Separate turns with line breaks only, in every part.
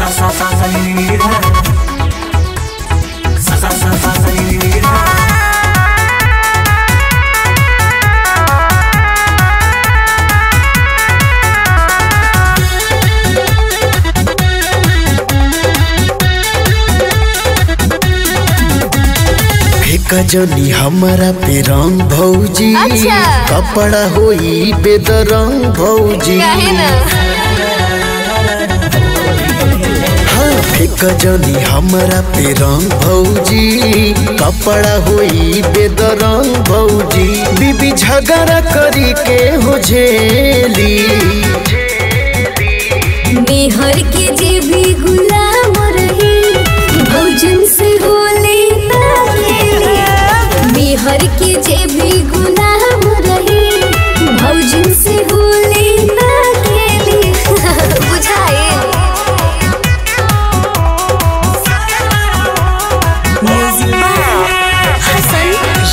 sa sa sa sa ni ni ni da. Sa sa sa sa sa ni ni ni da.
कजनी हमारा पे रंग भौजी
अच्छा।
कपड़ा होई बेदरंग भौजी
काहे ना
हाँ कजनी हमारा पे रंग भौजी कपड़ा होई बेदरंग भौजी बीबी झगड़ा करी के हो झेली
मेहर के जे भी गुलाम रही भोजन से होले ना खेली मेहर के जे भी गुलाम रही भोजन से होले ना खेली बुझाए हसन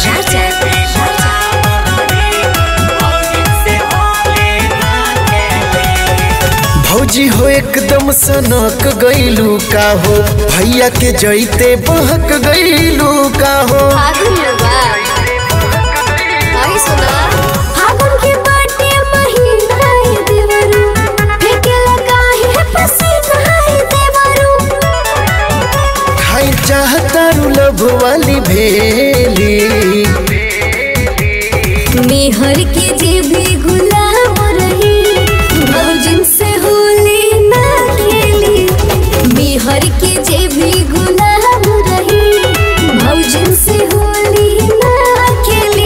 भौजी हो एकदम सनक गईलू का हो भैया के जैते बहक गईलू का हो
फागुन बा आई सुना फागुन के बाटे महीना है देवरू फेकेला काहे पसीना है देवरू
खाई चाहता लभ वाली भेली
मेहर के जे भी गुलाम रही भौजन से होली ना खेली मेहर के जे भी गुलाम रही भौजन से होली ना खेली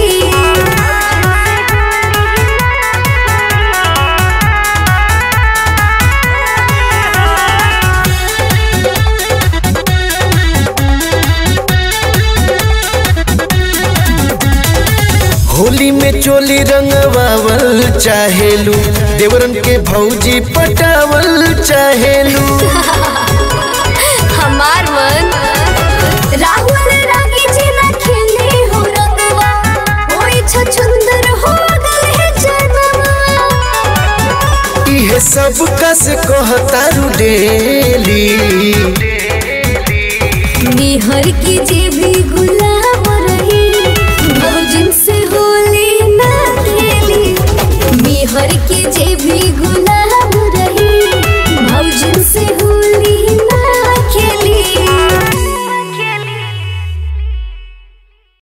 होली में चोली रंगवावल चाहेलू देवरन के भौजी पटावल चाहेलू
हमार मन राहुल रागी जी ना खेले हो रंगवा ओई छछुंदर हो गए जनवा
इहे सब कस कहतारू डेली
निहर के जे भी गुल